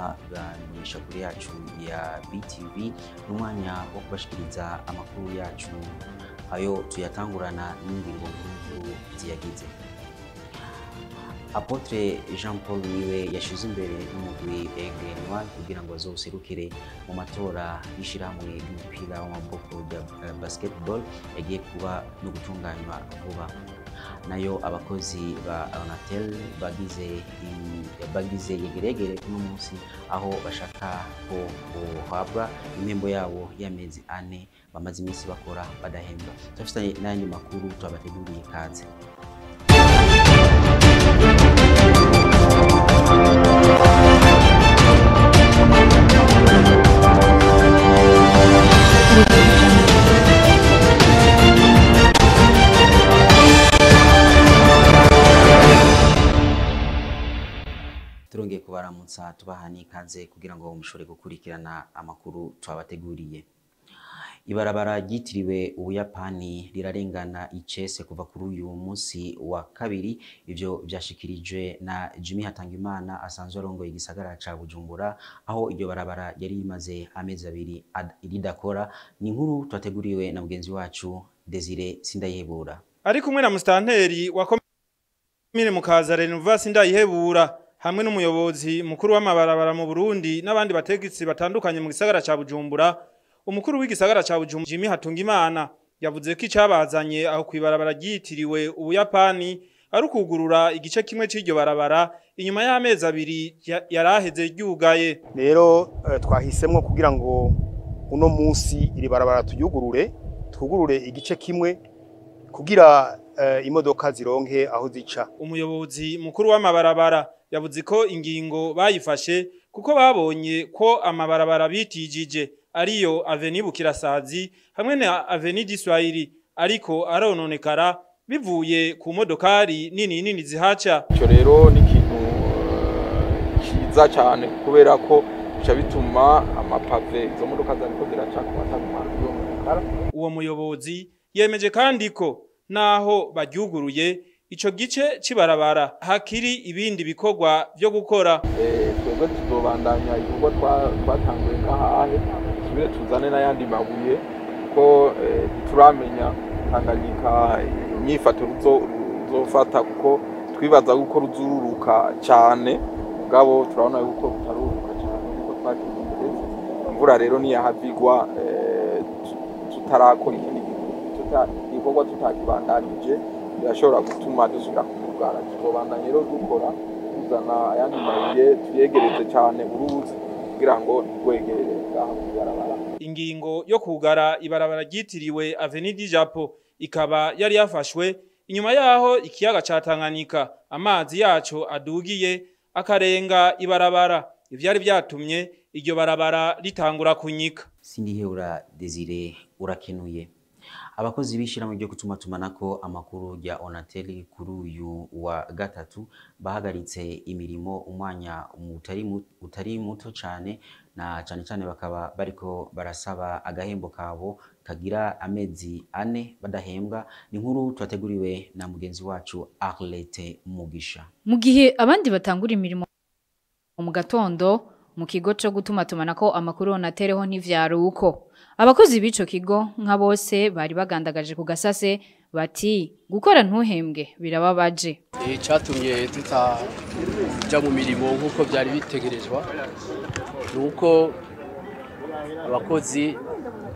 banisha kuri yacu ya BTV n'umwanya wo kubashikiriza amakuru yacu ayo tuyatangurana n'ingingo nkuru ziyagize Apotre Jean Paul niwe yashize imbere n'umugwi Aigle Noir kugira ngo azowuserukire mu matora y'ishirahamwe ry'umupira w'amaboko rya eh, basketball yagiye kuba no gutunganywa vuba nayo abakozi ba Onatel bagize i- bagize yegeregere kuno munsi aho bashaka ko bohabwa impembo yabo y'amezi ane bamaze iminsi bakora badahembwa turafitanye n'ayandi makuru tubabateguriye kaze turongeye kubaramutsa tubaha n'ikaze kugira ngo mushobore gukurikirana amakuru twabateguriye ibarabara ryitiriwe ubuyapani rirarengana icese kuva kuri uyu munsi wa kabiri ivyo vyashikirijwe na jimmy hatangimana asanzwe arongoye igisagara ca bujumbura aho iryo barabara yari rimaze amezi abiri ad- ridakora ni inkuru twateguriwe na mugenzi wacu desire sindayihebura ari kumwe na musitanteri wa komine mukaza renuvasi ndayihebura hamwe n'umuyobozi mukuru w'amabarabara mu burundi n'abandi bategetsi batandukanye mu gisagara ca bujumbura umukuru w'igisagara ca bujumbura jimmy hatungimana yavuze ko icabazanye aho kw'ibarabara ryitiriwe ubuyapani ari ukugurura igice kimwe c'iryo barabara inyuma y'amezi abiri ya- yaraheze ryugaye rero eh, twahisemwo kugira ngo uno munsi iri barabara tuyugurure twugurure igice kimwe kugira eh, imodoka zironke aho zica umuyobozi mukuru w'amabarabara yavuze ko ingingo bayifashe kuko babonye ko amabarabara bitijije ariyo aveni bukirasazi hamwe na aveni diswahili ariko arononekara bivuye ku modokari nini nini zihaca icyo rero ni ikintu eh, cyiza cyane kubera ko bica bituma amapave izo modoka zariko ziraca ku mataguma y'umukara uwo muyobozi yemeje kandi ko naho baryuguruye ico gice c'ibarabara hakiri ibindi bikorwa vyo gukora Eh, twebwe tuzobandanya ibikorwa twa- twatanguye nk'ahahe tubire tuzane n'ayandi mabuye kuko eh, ntituramenya tanganyika inyifato ruzo- ruzofata kuko twibaza yuko ruzururuka cyane mugabo turabona yuko rutaruruka cyane kuko twakize imvura rero niyahavigwa eh, tu- tutarakora ikindi tuta- igikorwa tutakibandanije birashobora gutuma dusubira kumugara tuzobandanya rero dukora tuzana ayandi mabuye tuyegereze cyane uruzi kugira ngo ntirwegerere ngaha kubarabara ingingo yo kugara ibarabara ryitiriwe Avenue du Japon ikaba yari yafashwe inyuma yaho ikiyaga ca Tanganyika amazi yaco adugiye akarenga ibarabara ivyari vyatumye iryo barabara ritangura kunyika sindihebura desire urakenuye abakozi b'ishyirahamwe ryo gutumatumanako amakuru rya onateli kuri uyu wa gatatu bahagaritse imirimo umwanya utari mu- utari muto cyane na cyane cyane bakaba bariko barasaba agahembo kabo kagira amezi ane badahembwa ni inkuru twateguriwe na mugenzi wacu arlete mugisha Mu gihe abandi batangura imirimo mu gatondo mu kigo cyo gutumatumanako amakuru onatereho ntivyari uko abakozi b'ico kigo nka bose bari bagandagaje ku gasase bati gukora ntuhembwe birababaje icyatumye tutajya mu mirimo nk'uko byari bitegerezwa ni uko abakozi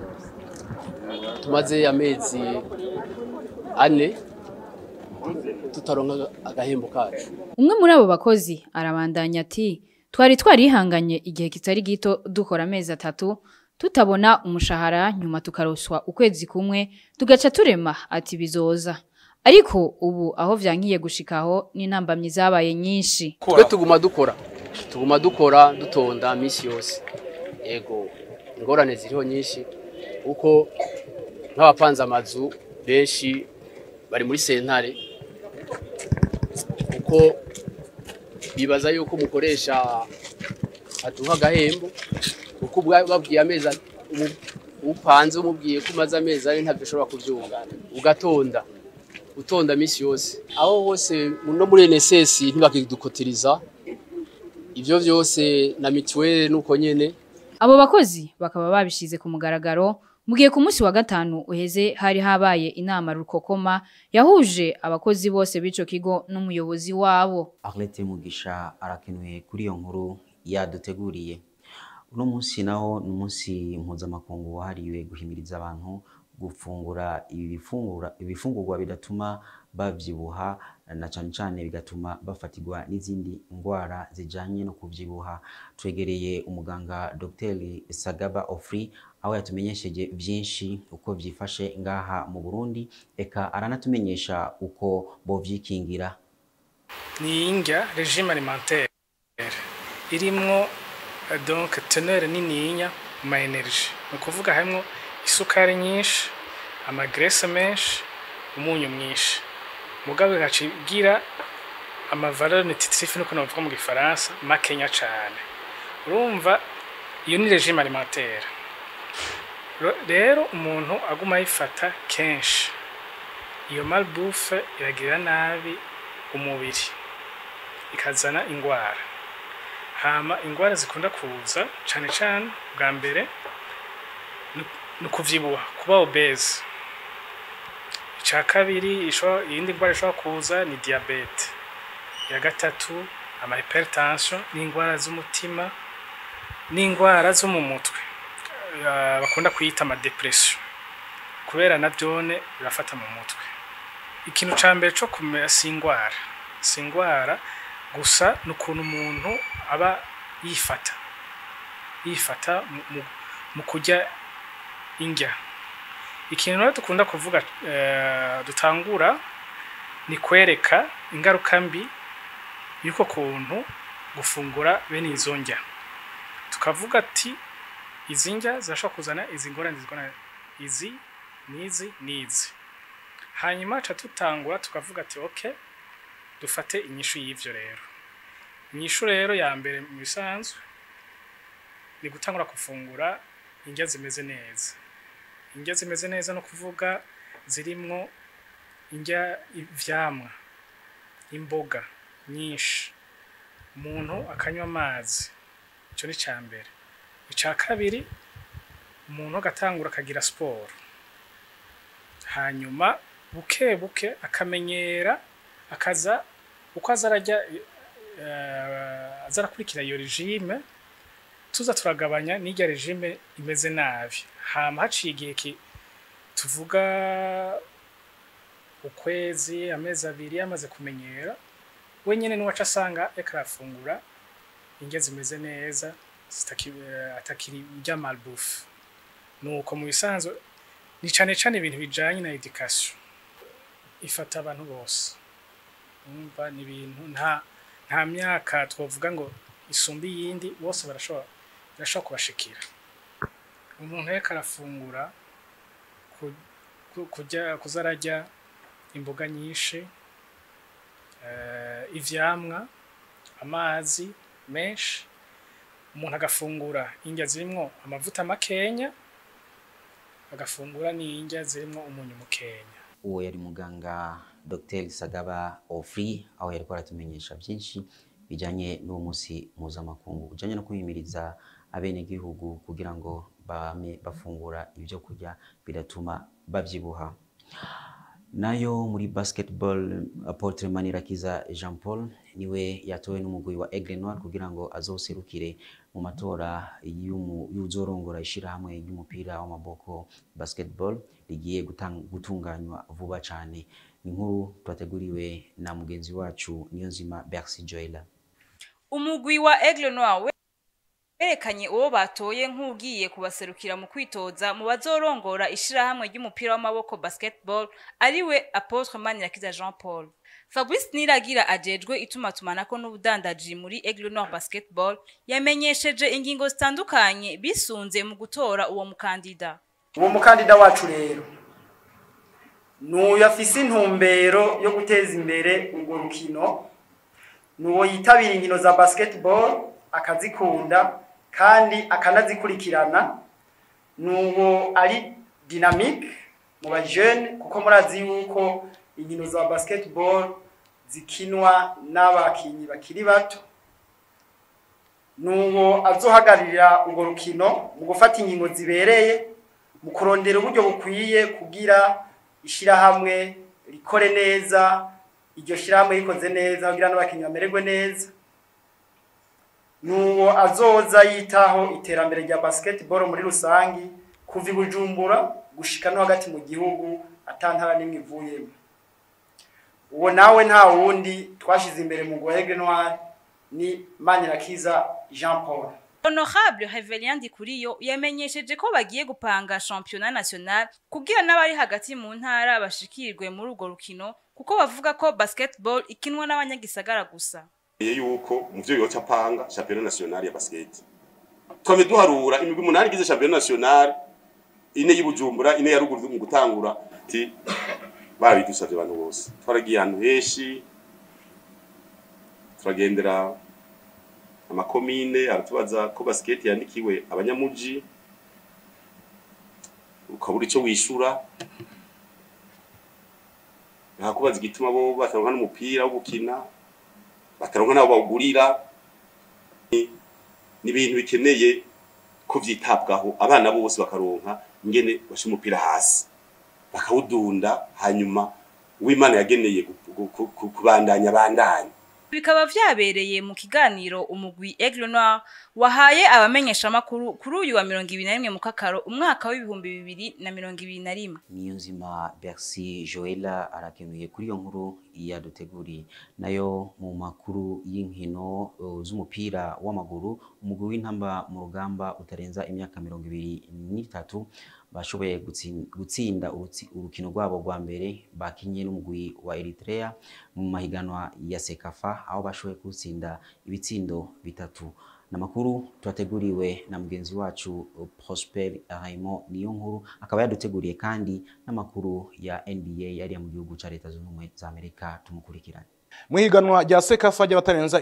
tumaze amezi ane tutaronka agahembo kacu umwe muri abo bakozi arabandanya ati twari twarihanganye igihe kitari gito dukora amezi atatu tutabona umushahara nyuma tukaroswa ukwezi kumwe tugaca turema ati bizoza ariko ubu aho vyankiye gushikaho n'intambamyi zabaye nyinshi twe tuguma dukora tuguma dukora dutonda minsi yose yego ingorane ziriho nyinshi kuko nk'abapanze amazu benshi bari muri sentare kuko bibaza yuko umukoresha aduha agahembo kuko ubwa- babwiye amezi a- umu- upanze umubwiye ko umaze amezi ane ntabyo ushobora kubyumva ugatonda utonda minsi yose aho hose no muri NSS ntibakidukotiriza ivyo vyose na mituweli nuko nyene Abo bakozi bakaba babishize ku mugaragaro mu gihe ku munsi wa gatanu uheze hari habaye inama rukokoma yahuje abakozi bose b'ico kigo n'umuyobozi wabo. Arlette Mugisha arakenuye kuri iyo nkuru yaduteguriye uno munsi naho ni umunsi mpuzamakungu wahariwe guhimiriza abantu gufungura ibifungura ibifungurwa bidatuma bavyibuha na cane cane bigatuma bafatirwa n'izindi ngwara zijanye no kuvyibuha twegereye umuganga Dr Sagaba Ofri aho yatumenyesheje vyinshi uko vyifashe ngaha mu Burundi eka aranatumenyesha uko bovyikingira ni indya regime alimentaire irimwo eh, donc teneur nininya mu ma energie ni ukuvuga harimwo isukari nyinshi amagrese menshi umunyu mwinshi mugabo igaca igira amavaleur nutritif nuko navuga mu gifaransa makenya cane urumva iyo ni regime alimentaire Ro- rero umuntu aguma ayifata kenshi iyo malbouffe iragirira nabi umubiri ikazana ingwara hama ingwara zikunda kuza cane cane bwa mbere ni- ni ukuvyibuha kuba obese ica kabiri ishobora- iyindi ngwara ishobora kuza ni diabete iya gatatu ama hypertension n'ingwara z'umutima n'ingwara zo mu mutwe eh, bakunda kwita ama depression kubera navyone birafata mu mutwe ikintu ca mbere co kumera si ingwara si ingwara gusa ni ukuntu umuntu aba yifata yifata mu- mu- mu kurya indya ikintu rero dukunda kuvuga eh, dutangura ni kwereka ingaruka mbi y'uko kuntu gufungura bene izo ndya tukavuga ati izi ndya zirashobora kuzana izi ngorane zigorana izi n'izi n'izi hanyuma ca tutangura tukavuga ati okay dufate inyishu y'ivyo rero inyishu rero ya mbere mu bisanzwe ni gutangura gufungura indya zimeze neza indya zimeze neza no kuvuga zirimwo indya ivyamwa imboga nyinshi umuntu akanywa amazi ico ni ca mbere ica kabiri umuntu agatangura akagira siporo hanyuma buke buke akamenyera akaza uko aza arajya eh, aza arakurikira iyo regime tuza turagabanya n'irya regime imeze nabi hama haciye igihe ki- tuvuga ukwezi amezi abiri yamaze kumenyera wenyine niwaca asanga reka arafungura indya zimeze neza zitaki- eh, atakiri irya malbouffe nuko mu bisanzwe ni cane cane ibintu bijanye na education ifata abantu bose umva ni ibintu nta nta myaka twavuga ngo isumba iyindi bose barashobora birashobora kubashikira umuntu reka arafungura ku- ku- kujya kuza arajya imboga nyinshi eh, ivyamwa amazi menshi umuntu agafungura indya zirimwo amavuta makenya agafungura n'indya zirimwo umunyu mukenya uwo yari muganga Dr Sagaba Ofri aho yariko aratumenyesha byinshi bijanye n'uwo munsi mpuzamakungu ujanye no kwihimiriza abenegihugu kugira ngo bame bafungura ibyo kurya bidatuma bavyibuha nayo muri basketball Apotre Manirakiza Jean Paul niwe yatowe n'umugwi wa Aigle Noir kugira ngo azoserukire mu matora y'umu- y'uzorongora ishirahamwe ry'umupira w'amaboko basketball rigiye gutang- gutunganywa vuba cane ni inkuru twateguriwe na mugenzi wacu Niyonzima Bercy Joela umugwi wa Aigle Noir we- werekanye uwo batoye nk'ugiye kubaserukira mu kwitoza mu bazorongora ishirahamwe ry'umupira w'amaboko basketball ariwe Apotre Manirakiza Jean Paul Fabrice Niragira ajejwe itumatumanako n'ubudandaji muri Aigle Noir basketball yamenyesheje ingingo zitandukanye bisunze mu gutora uwo mukandida uwo mukandida wacu rero n'uyu afise intumbero yo guteza imbere urwo rukino n'uwo yitabira inkino za basketball akazikunda kandi akanazikurikirana n'uwo ari dynamique mu bajene kuko murazi yuko inkino za basketball zikinwa n'abakinyi bakiri bato nuwo azohagararira urwo rukino mu gufata ingingo zibereye mu kurondera uburyo bukwiye kugira ishirahamwe rikore neza iryo shirahamwe rikoze neza kugira n'abakinnyi bamererwe neza nuwo azoza yitaho iterambere rya basketball muri rusangi kuva i Bujumbura gushika no hagati mu gihugu atantara n'imwe ivuyemo uwo nawe nta wundi twashize imbere mu Goege Noir ni Manirakiza Jean Paul Honorable Revelien Ndikuriyo yamenyesheje ko bagiye gupanga championnat national kugira n'abari hagati mu ntara bashikirwe muri urwo rukino kuko bavuga ko basketball ikinwa n'abanyagisagara gusa yuko mu byo yoca apanga championnat national ya basket twame duharura imigwi umunani igize championnat national ine y'Ibujumbura ine ya ruguru mu gutangura ti babidusavye abantu bose twaragiye ahantu henshi turagendera amakomine aratubaza ko basket yandikiwe abanyamuji ukabura ico wishura ntakubaza igituma bo bataronka n'umupira wo gukina bataronka nabo bawugurira ni ibintu bikeneye ko vyitabwaho abana bose bakaronka ingene basha umupira hasi bakawudunda hanyuma uwimana yageneye kubandanya bandanya bikaba vyabereye mu kiganiro umugwi Aigle Noir wahaye abamenyesha makuru kuri uyu wa 21 mu kakaro umwaka w'ibihumbi bibiri na mirongo ibiri na rimwe niyo nzima Bercy Joella arakenuye kuri iyo nkuru yaduteguriye nayo mu makuru y'inkino uh, z'umupira w'amaguru umugwi w'intamba mu rugamba utarenza imyaka mirongo ibiri n'itatu bashoboye gutsinda urukino rwabo rwa mbere bakinye n'umugwi wa Eritrea mu mahiganwa ya Sekafa aho bashoboye gutsinda ibitsindo bitatu namakuru twateguriwe na mugenzi wacu Prosper Raymond niyo nkuru akaba yaduteguriye kandi n'amakuru ya NBA yari mu gihugu ca Leta Zunze Ubumwe za Amerika tumukurikirane mu higanwa rya Sekafa ry'abatarenza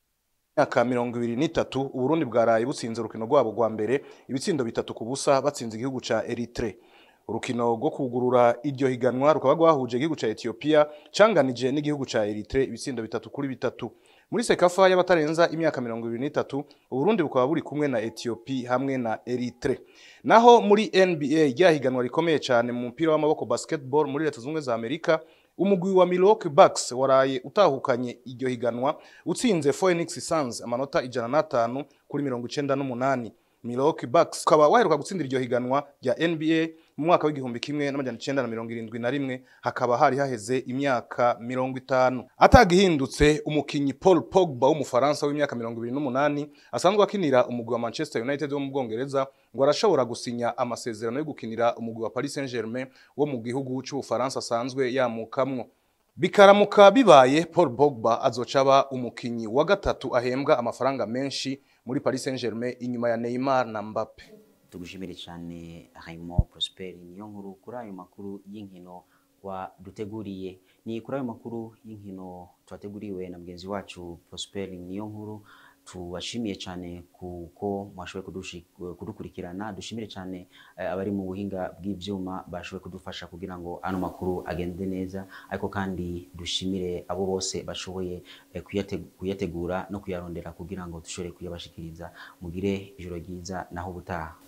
imyaka mirongo ibiri n'itatu uburundi bwaraye butsinze urukino rwabo rwa mbere ibitsindo bitatu ku busa batsinze igihugu ca Eritre urukino rwo kugurura iryo higanwa rukaba rwahuje igihugu ca Ethiopia canganije n'igihugu ca Eritre ibitsindo bitatu kuri bitatu muri sekafa y'abatarenza imyaka mirongo ibiri n'itatu uburundi bukaba buri kumwe na Ethiopia hamwe na Eritre naho muri NBA rya higanwa rikomeye cyane mu mupira w'amaboko basketball muri leta zunze za Amerika umugwi wa Milwaukee Bucks waraye utahukanye iryo higanwa utsinze Phoenix Suns amanota ijana n'atanu kuri mirongo icenda n'umunani Milwaukee Bucks ukaba waheruka gutsindira iryo higanwa rya NBA mu mwaka w'igihumbi kimwe n'amajana icenda na mirongo irindwi na rimwe hakaba hari haheze imyaka mirongo itanu atagihindutse umukinyi Paul Pogba w'umufaransa w'imyaka mirongo ibiri n'umunani asanzwe akinira umugwi wa Manchester United wo mu Bwongereza ngo arashobora gusinya amasezerano yo gukinira umugwi wa Paris Saint-Germain wo mu gihugu c'Ubufaransa asanzwe yamukamwo bikaramuka bibaye Paul Pogba azoca aba umukinyi wa gatatu ahembwa amafaranga menshi muri Paris Saint-Germain inyuma ya Neymar na Mbappe tugushimire cyane Raymond Prosper niyo nkuru kuri ayo makuru y'inkino waduteguriye ni kuri ayo makuru y'inkino twateguriwe na mugenzi wacu Prosper niyo nkuru tubashimiye cyane kuko mwashoboye kudukurikirana dushimire cyane abari mu buhinga bw'ibyuma bashoboye kudufasha kugira ngo ano makuru agende neza ariko kandi dushimire abo bose bashoboye kuyategura no kuyarondera kugira ngo dushobore kuyabashikiriza mugire ijoro ryiza naho ubutaha